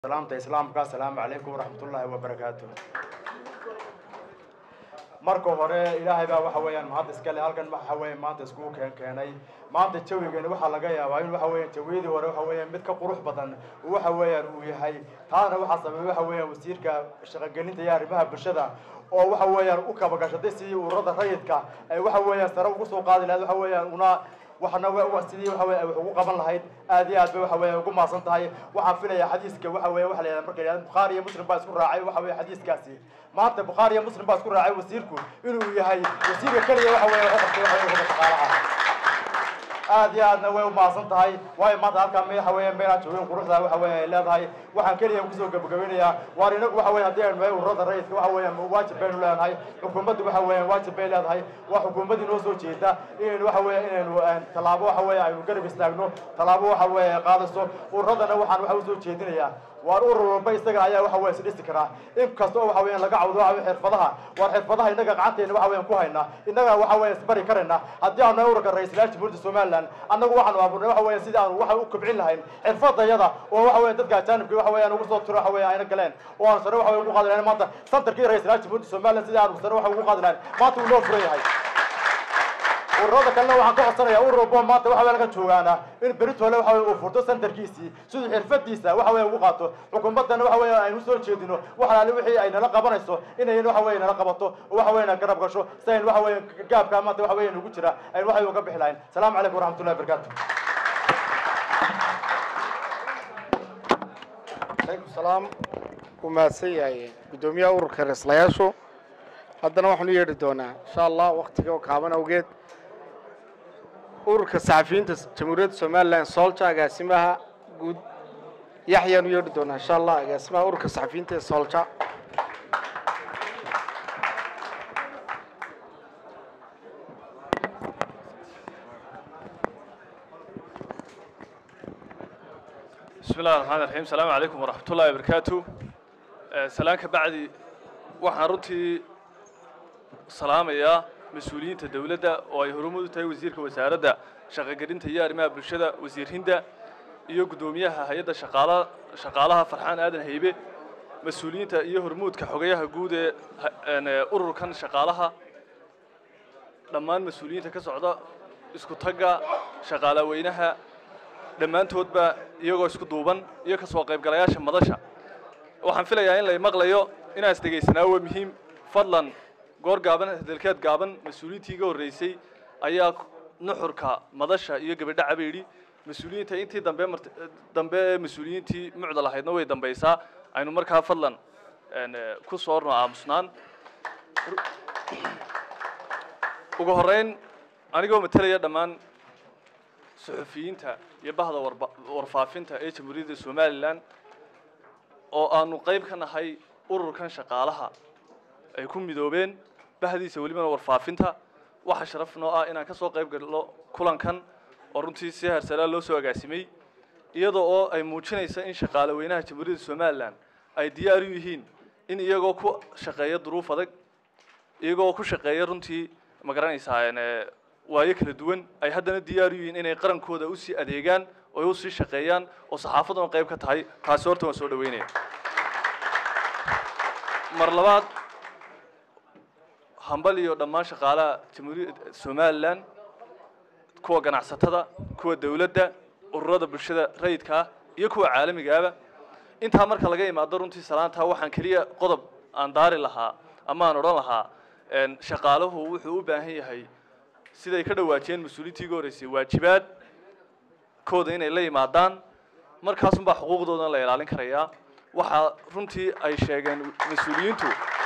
salaamta islaamka asalaamu calaykum waraxmatullaahi wabarakaatu marka hore ilaahay baa waxa weeyaan mahad iskale halkan waxa weeye maanta iskugu keen keenay maanta jawigeeni waxaa laga yaabaa in waxa weeyaan jawiyadii hore waxa weeyaan mid ka qurux badan waxa weeyaan uu yahay taana waxaa sameeyey waxa weeyaan wasiirka shaqogelinta iyo arrimaha bulshada oo waxa weeyaan u kabagashaday sidii ururada rayidka ay waxa weeyaan sare ugu soo qaadi lahayd waxa weeyaan una waxna wa sidii waxa weeye wax ugu qaban lahayd aad iyo aad bay waxa weeye ugu maasan tahay waxaan filayaa xadiiska waxa weeye waxa la yidhahda marka yidhahda bukhaari iyo muslim baa isku raacay waxa weeye xadiiskaasi maanta bukhaari iyo muslim baa isku raacay wasiirku inuu yahay wasiirka keliya waxa weeye waxa qabtay waxa weeye shaqaalaha aad iyo aadna way u maasan tahay waayo maanta halkaa me waxa weeye meelaan joogin quruxda waxa weeye ay leedahay waxaan keliya kusoo gabagabeynayaa waar inagu waxa weeye haddii aynu nahay ururada rayidka waxa weeyaan waajib baynu leenahay xukuumaddu waxa weeyaan waajib bay leedahay waa xukuumaddii noo soo jeeda inaynu waxa weeye inaynu tallaabo waxa weeye aynu garab istaagno tallaabo waxa weeye qaadayso ururadana waxaan waxa usoo jeedinayaa waar urur walba isaga ayaa waxa weeye isdhisi karaa in kasta oo waxa weeyaan laga cawdo waxa weeye xirfadaha waar xirfadaha innaga gacanteena waxa weeyaan ku haynaa innaga waxa weeye isbari karayna haddii aanu nahay ururka ra-iisul jamhuuriyadda somaliland annagu waxaanu abuurnay waxa weeye sidii aanu waxa u kobcin lahayn xirfadayada oo waxa weeye dadka ajaanibka waxa weeyaan ugu soo tiro waxa weeye ayna galeen oo aanu sare waxa weeye ugu qaadi lahayn maanta santarkii ra-iisul jamhuuriyadda somaliland sidii aanu sare waxa ugu qaadi lahayn maanta wuu noo furan yahay ururada kalena waxaan ka codsanayaa urur walbo maanta waxa weeye laga joogaana in beritole waxa weeye uu furto santarkiisii siduu xirfadiisa waxa weeye ugu qaato xukuumaddana waxa weeye aynu soo jeedino waxalaali wixii ay nala qabanayso inay waxa weeye nala qabato oo waxa weeye na garab gasho si aynu waxa weeye gaabka maanta waxa weeye nagu jira aynu waxa uga bixi lahayn salaamu calaykum waraxmatullahi wabarakaatu calaykum salaam wuu mahadsan yahay guddoomiyaha ururka reeslayaashu haddana waxaanu yeedhi doonaa insha allah waktiga oo kaaban awgeed ururka saxafiyiinta jamhuuriyadda somalilan soolja agaasimaha guud yaxyaanu yeedhi doonaa insha allah agaasimaha ururka saxafiyiinta ee soolja بسم الله الرحمن الرحيم السلام عليكم ورحمة الله وبركاته سلام كبعدي waxaan runtii salaamayaa mas-uuliyiinta dowladda oo ay horumud u tahay wasiirka wasaaradda shaqogelinta iyo arrimaha bulshada wasiir hinda iyo guddoomiyaha hay-adda shaqaala shaqaalaha farxaan aadan haybe mas-uuliyiinta iyo hormuudka xogayaha guud ee ururkan shaqaalaha dhammaan mas-uuliyiinta ka socda isku tagga shaqaalaweynaha dhammaantoodba iyagoo isku duuban iyo ka soo qaybgalayaasha madasha waxaan filayaa in lay maqlayo inaan isdhegaysanaa waa muhiim fadlan goor gaaban hadalkeed gaaban mas-uuliyiintii iga horreysay ayaa nuxurka madasha iyo gabadha cabeydhi mas-uuliyiinta intii dambe mart dambe ee mas-uuliyiintii mucdal ahaydna way dambaysaa aynu markaa fadlan ku soorno aamusnaan ugu horreyn anigoo matelaya dhammaan suxufiyiinta iyo bahda warba warfaafinta ee jamhuuriyadda somalilan oo aanu qayb ka nahay ururkan shaqaalaha ay ku midoobeen bahdiisa welibana warfaafinta waxaa sharaf noo ah inaan ka soo qayb galno kulankan oo runtii si harsalaa loo soo agaasimay iyadoo oo ay muujinaysa in shaqaale weynaha jamhuuriyadda somalilan ay diyaar u yihiin in iyagoo ku shaqeeya duruuf adag iyagoo ku shaqeeya runtii ma garanaysaa waayo kala duwan ay haddana diyaar u yihiin inay qarankooda usii adeegaan oo usii shaqeeyaan oo saxaafaduna qayb ka tahay taasi horta waan soo dhaweynaya mar labaad hambal iyo dhammaan shaqaalaha jamhuuriyadda somalilan kuwa ganacsatada kuwa dowladda ururada bulshada rayidka ah iyo kuwa caalamigaaba intaa marka laga imaado runtii salaantaa waxaan keliya qodob aan daari lahaa ama aan odhan lahaa shaqaaluhu wuxuu u baahan yahay siday ka dhawaajiyeen mas-uuliyiintii iga horreysay waajibaad kooda inay la yimaadaan markaasunbaa xuquuqdooda la ilaalin karayaa waxaa runtii ay sheegeen mas-uuliyiintu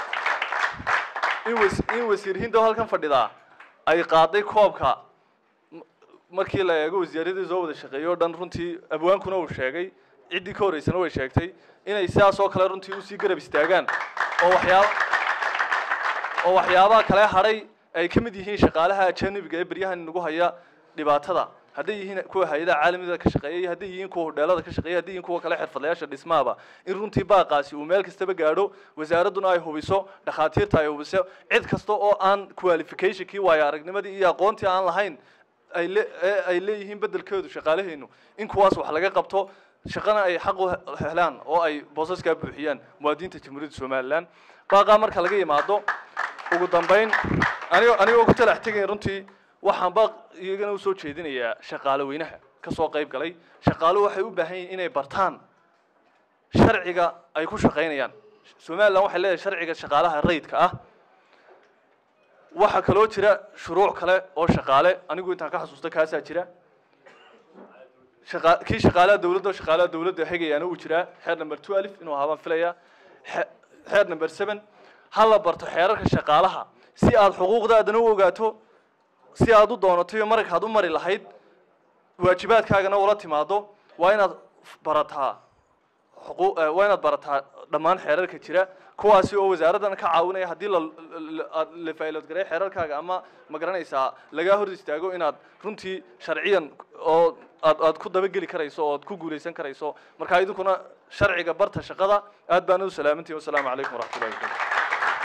in was in wasiir hindo halkan fadhidaa ay qaaday koobka markii la eego wasaaradii soo wada shaqeeyey o dhan runtii abwaankuna uu sheegay ciddii ka horreysana way sheegtay inay sidaas oo kale runtii usii garab istaagaan oo waxyaaba oo waxyaabaha kale hadhay ay ka mid yihiin shaqaalaha ajanibiga ee beryahan nagu haya dhibaatada hadday yihiin kuwa hay-adaha caalamiga ka shaqeeya iyo hadday yihiin kuwa hodheelada ka shaqeeya hadday yihiin kuwa kale xirfadlayaasha dhismahaba in runtii baaqaasi uu meel kastaba gaadho wasaaradduna ay hubiso dhakhaatiirta ay hubiso cid kasta oo aan qualificationkii waayo aragnimadii iyo aqoontii aan lahayn ay le ay leeyihiin beddelkeedu shaqaalaheenu in kuwaas wax laga qabto shaqana ay xaq u he- helaan oo ay boosaskaa buuxiyaan muwaadiniinta jamhuuriyadda somalilan baaqaa marka laga yimaado ugu dambayn anigoo anigoo ku talax tegayn runtii waxaan baaq iyagana usoo jeedinayaa shaqaale weynaha ka soo qayb galay shaqaaluhu waxay u baahan yihiin inay bartaan sharciga ay ku shaqaynayaan somalilan waxay leedahay sharciga shaqaalaha rayidka ah waxaa kaloo jira shuruuc kale oo shaqaale anigu intaan ka xasuusta kaasaa jira shaqa kii shaqaalaha dawladda shaqaalaha dawladda hegayaana uu jiraa xeer number twelve inuu ahaa baan filayaa xe- xeer number seven ha la barto xeerarka shaqaalaha si aad xuquuqdaadana u ogaato si aad u doonato iyo marag aad u mari lahayd waajibaadkaagana ula timaado waa inaad f- barataa xuquuq eh, waa inaad barataa dhammaan xeerarka jira kuwaasi oo wasaaraddan ka caawinaya haddii la la- aad la faa'iilood garay xeerarkaaga ama ma garanaysaa lagaa hor istaago inaad runtii sharciyan oo aad aad ku dabageli karayso oo aad ku guulaysan karayso marka idinkuna sharciga barta shaqada aad baan u salaamantihi wasalaamu calaykum waraxmatullahi wabarakatu